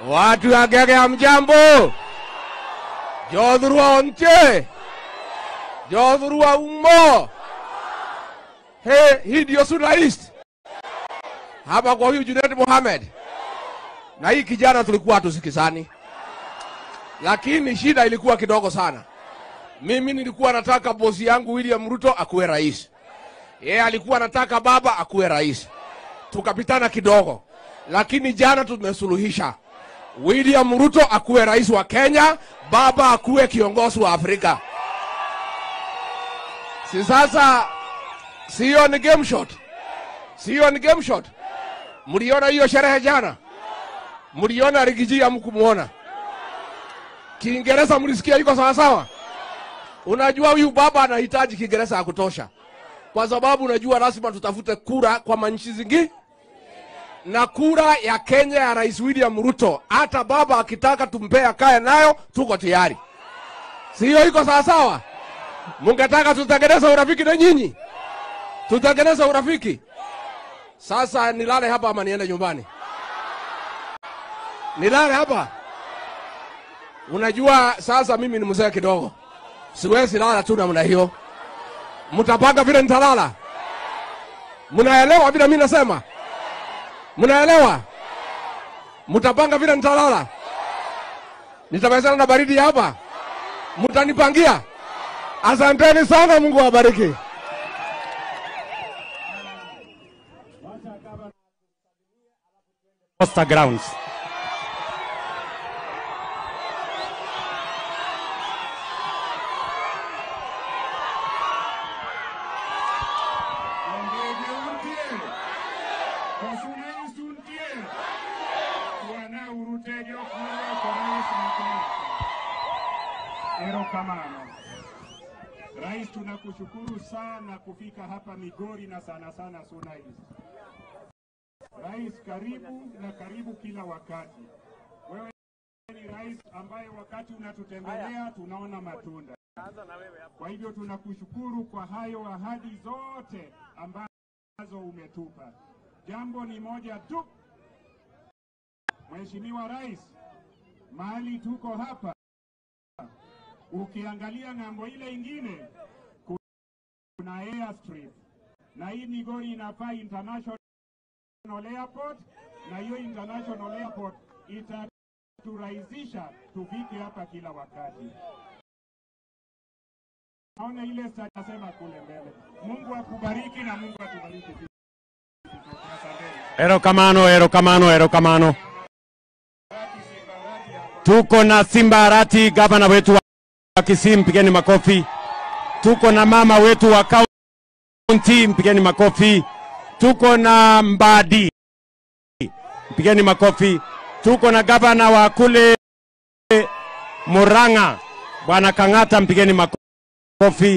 Watu wa Gege hamjambo? Jodhurwa onche? Jodhurwa umo? He, hii ndio Suna East hapa kwa huyu Junet Mohamed na hii kijana tulikuwa hatusikizani, lakini shida ilikuwa kidogo sana. Mimi nilikuwa nataka bosi yangu William Ruto akuwe rais, yeye alikuwa anataka baba akuwe rais, tukapitana kidogo, lakini jana tumesuluhisha. William Ruto akuwe rais wa Kenya, baba akuwe kiongozi wa Afrika. Si sasa, siyo ni game shot, siyo ni game shot. Mliona hiyo sherehe jana? Mliona Rigiji hamkumuona? Kiingereza mlisikia iko sawa sawa? Unajua huyu baba anahitaji Kiingereza ya kutosha, kwa sababu unajua lazima tutafute kura kwa manchi zingi na kura ya Kenya ya Rais William Ruto, hata baba akitaka tumpee akae nayo, tuko tayari. Sio iko sawa sawa? Mungetaka tutengeneze urafiki na nyinyi, tutengeneze urafiki. Sasa nilale hapa ama niende nyumbani? Nilale hapa? Unajua sasa mimi ni mzee kidogo, siwezi lala tu namna hiyo. Mtapanga vile nitalala? Mnaelewa vile mimi nasema? Mnaelewa? Mtapanga vile nitalala? Nitawezana na baridi hapa? Mtanipangia? Asanteni sana, Mungu awabariki. Costa Grounds. Wangege untie. Kosuna isuntie. Bwana urutege okuro korais mkuu. Erokamano. Rais, tunakushukuru sana kufika hapa Migori na sana sana Suna East. Rais, karibu na karibu kila wakati. Wewe ni rais ambaye wakati unatutembelea tunaona matunda. Kwa hivyo tunakushukuru kwa hayo ahadi zote ambazo umetupa. Jambo ni moja tu, Mheshimiwa Rais, mahali tuko hapa, ukiangalia ng'ambo ile ingine kuna airstrip na hii Migori inafaa international airport, na hiyo international airport itaturahisisha tufike hapa kila wakati. Naona ile sema kule mbele. Mungu akubariki na Mungu atubariki. pia. Asanteni. Erokamano, erokamano, erokamano. Tuko na Simba Arati, gavana wetu wa Kisii, mpigeni makofi. Tuko na mama wetu wa kaunti, mpigeni makofi. Tuko na Mbadi, mpigeni makofi. Tuko na gavana wa kule Murang'a, bwana Kang'ata, mpigeni makofi.